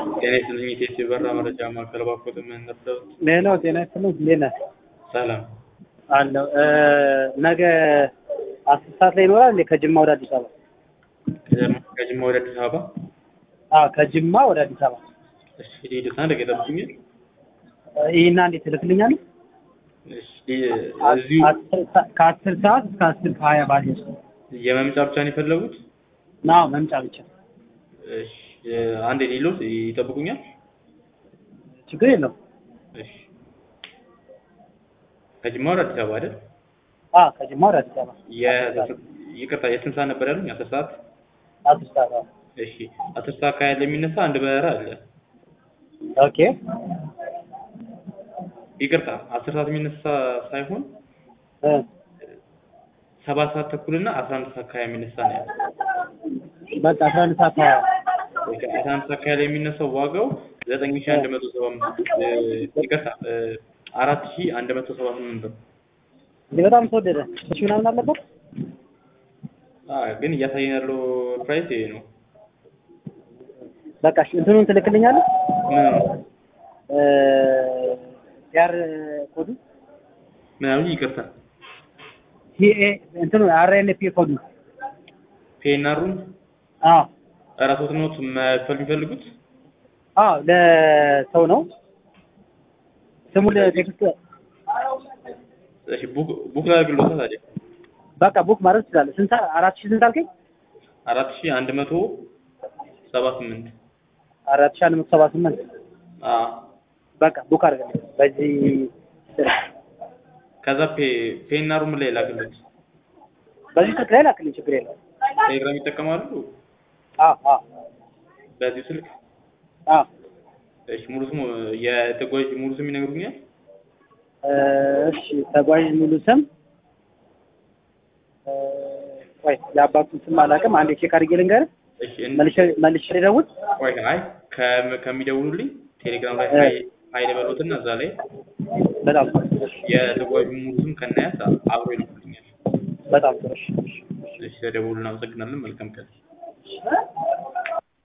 ጤና ይስጥልኝ የኢትዮ በራ መረጃ ማዕከል ባኮት የምንረዳውት ሌላው ጤና ይስጥልኝ እንዴት ነህ? ሰላም አለሁ ነገ አስር ሰዓት ላይ ይኖራል እንዴ ከጅማ ወደ አዲስ አበባ? ከጅማ ወደ አዲስ አበባ አዎ ከጅማ ወደ አዲስ አበባ እሺ ሊሄዱት አንድ ቀን ይጠብቁኛል ይህና እንዴት ትልክልኛለህ? እሺ እዚሁ አስር ሰ- ከአስር ሰዓት እስከ አስር ከሀያ ባለ ውስጥ የመምጫ ብቻ ነው የፈለጉት ናው መምጫ ብቻ እሺ አንድ ሌሎት ይጠብቁኛል ችግር የለውም። እሺ ከጅማ ወደ አዲስ አበባ አይደል አ ከጅማ ወደ አዲስ አበባ የ- ይቅርታ የስንት ሰዓት ነበር ያሉኝ አስር ሰዓት አስር ሰዓት አዎ። እሺ አስር ሰዓት ከሀያ የሚነሳ አንድ በረራ አለ ኦኬ ይቅርታ አስር ሰዓት የሚነሳ ሳይሆን እ ሰባት ሰዓት ተኩልና አስራ አንድ ሰዓት ከሀያ የሚነሳ ነው ያለው በቃ አስራ አንድ ሰዓት ሀያ ኦኬ አስራ አንድ ሰዓት ከሀያ ላይ የሚነሳው ዋጋው ዘጠኝ ሺህ አንድ መቶ ሰባ አምስት ይቅርታ አራት ሺህ አንድ መቶ ሰባ ስምንት ብር እንዴ በጣም ተወደደ። እሺ ምናምን አለበት አዎ ግን እያሳየን ያለው ፕራይስ ይሄ ነው በቃ እሺ እንትኑን ትልክልኛለህ? ምን እ ያር ኮዱ ምናምን ይቅርታ ቲኤ እንትኑ አርኤንፒ ኮዱ ፔናሩን አዎ እራሶት ኖት መክፈል የሚፈልጉት አዎ ለሰው ነው ስሙ ለቴክስት እሺ ቡክ ቡክ ላድርግልዎታ ታዲያ በቃ ቡክ ማድረግ ትችላለህ። ስንት ሰዓት? አራት ሺህ ስንት አልከኝ? አራት ሺህ አንድ መቶ ሰባ ስምንት አራት ሺህ አንድ መቶ ሰባ ስምንት አዎ በቃ ቡክ አድርግልኝ በዚህ ስልክ ከዛ ፔ ፔናሩ ምን ላይ ላክልዎት በዚህ ስልክ ላይ ላክልኝ ችግር የለውም። ቴሌግራም ይጠቀማሉ አዎ አዎ በዚህ ስልክ አዎ እሺ ሙሉ ስሙ የተጓዥ ሙሉ ስም ይነግሩኛል እ እሺ ተጓዥ ሙሉ ስም እ ቆይ የአባቱን ስም አላውቅም። አንዴ ቼክ አድርጌ ልንገርህ። እሺ እን- መልሼ መልሼ ልደውል። ቆይ አይ ከም- ከሚደውሉልኝ ቴሌግራም ላይ እ። ሀይ ሀይ ልበሎትና እዛ ላይ በጣም ጥሩ። እሺ፣ የተጓዡ ሙሉ ስም ከናያት አብሮ ይልኩልኛል በጣም ጥሩ። እሺ፣ እሺ፣ እሺ። እሺ ተደውሉ እናመሰግናለን መልካም ቀን እሺ።